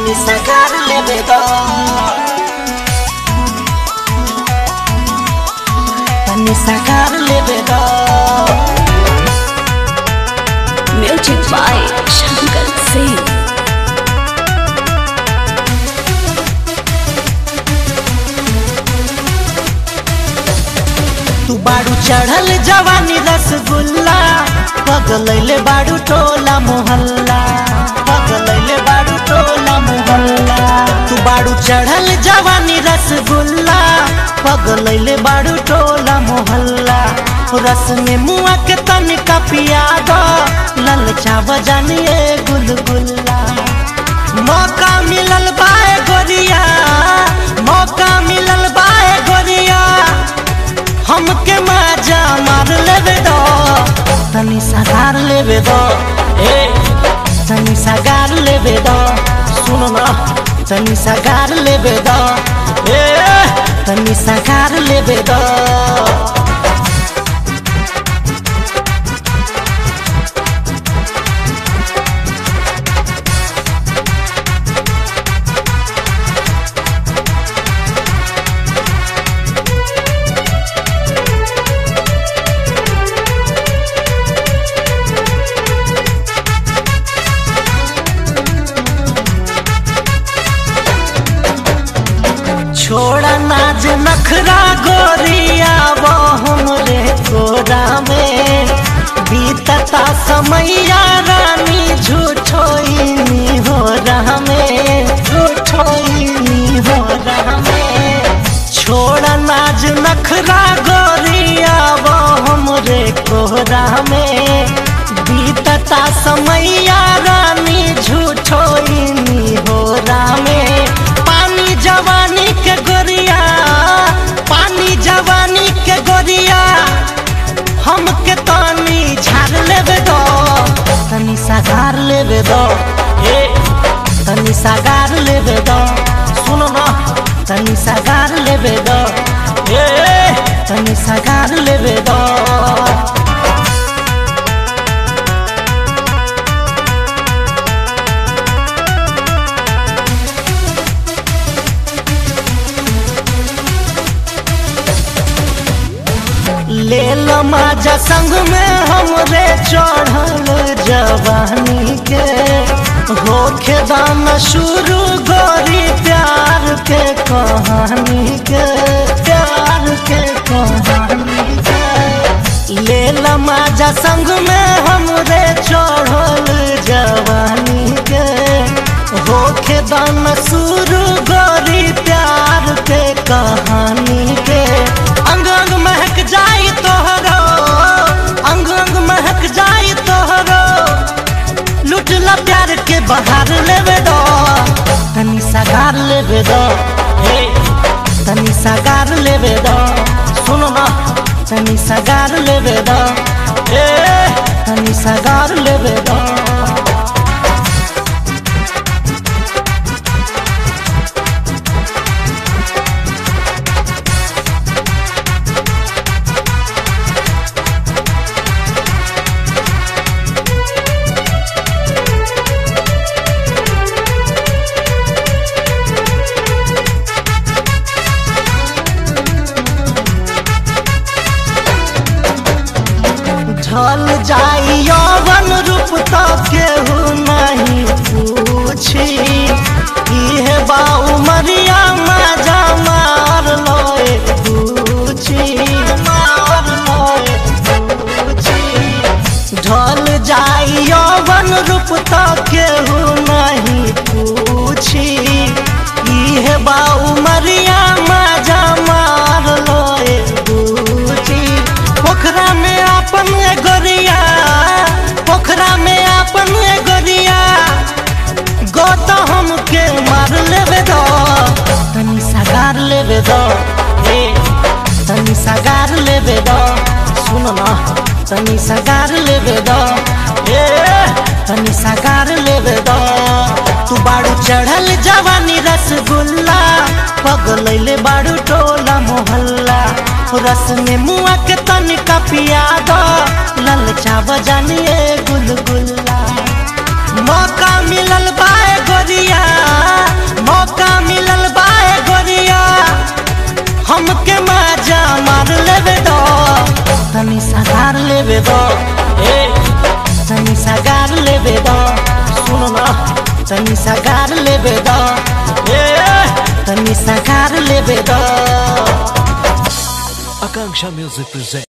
तनी सगार लेबे दो तनी सगार लेबे दो Music by Shankar Singh. तू बाड़ू चढ़ल जवानी रसगुल्ला पगलैले बाड़ू टोला मोहल्ला पगलैले बाड़ू टोला मोहल्ला तू बाड़ू चढ़ल जवानी रसगुल्ला पगलैले बाड़ू टोला मोहल्ला रस में मुआ के तनिका पिया दो ललचा बजानिए गुलगुल्ला मौका मिलल बाए गोरिया मौका मिलल बाए गोरिया हमके मजा मार लेबे दो तनी सगार लेबे दो ए तनी सगार लेबे दो सुन ना तनी सगार लेबे दो ए तनी सगार लेबे दो छोड़ा नाज नखरा गोरिया वो हमरे कोरा में बीतता समैया रानी झूठोइनी हो रहा में झूठोइनी हो रहा में छोड़ा नाज नखरा गोरिया वो हमरे कोरा में बीतता समैया रानी झूठोइनी हो रहा में पानी जवानी के गोरिया पानी जवानी के गोरिया हमके तनी झाड़ लेबे दो तनी सगार लेबे दो ए तनी सगार लेबे दो सुन ना तनी सगार लेबे दो ए तनी सगार लेबे दो ले लो माजा संग में हमरे चढ़ल जवानी के होखे दाम शुरू गोरी प्यार के कहानी के प्यार के कहानी के ले लो माजा संग में हमरे चढ़ल जवानी के होखे दाम शुरू गोरी प्यार के कहानी के अंग अंग महक जाई तोहरो अंग अंग महक जाई तोहरो लुटला प्यार के बहार लेवे दो तनी सगार लेवे दो हे तनी सगार लेवे दो सुनो ना तनी सगार लेवे दो ए तनी सगार लेवे दो ढल जाई यौवन रूप तो केहू नहीं पूछी इहे बा उमरिया मजा मार लोए पूछी मार लोए पूछी ढल जाई यौवन रूप तो केहू नहीं पूछी इहे बा उमरिया मजा मार लोए पूछी पोखरा में अपन ए गोरिया पोखरा में अपन ए गोरिया गो तो हमके मार लेबे दो तनी सगार लेबे दो ए तनी सगार लेबे दो सुन ना तनी सगार लेबे दो ए तनी सगार लेबे दो तू बाड़ू चढ़ल जवानी रसगुल्ला पगलैले बाड़ू टोला मोहल्ला रस में मुआ के तनिका पिया दो ललचा बजानिए गुलगुल्ला मौका मिलल बाए गोरिया लेबे द ए तनी सगार लेबे द सुन न तनी सगार लेबे द ए तनी सगार लेबे द Akanksha Music presents.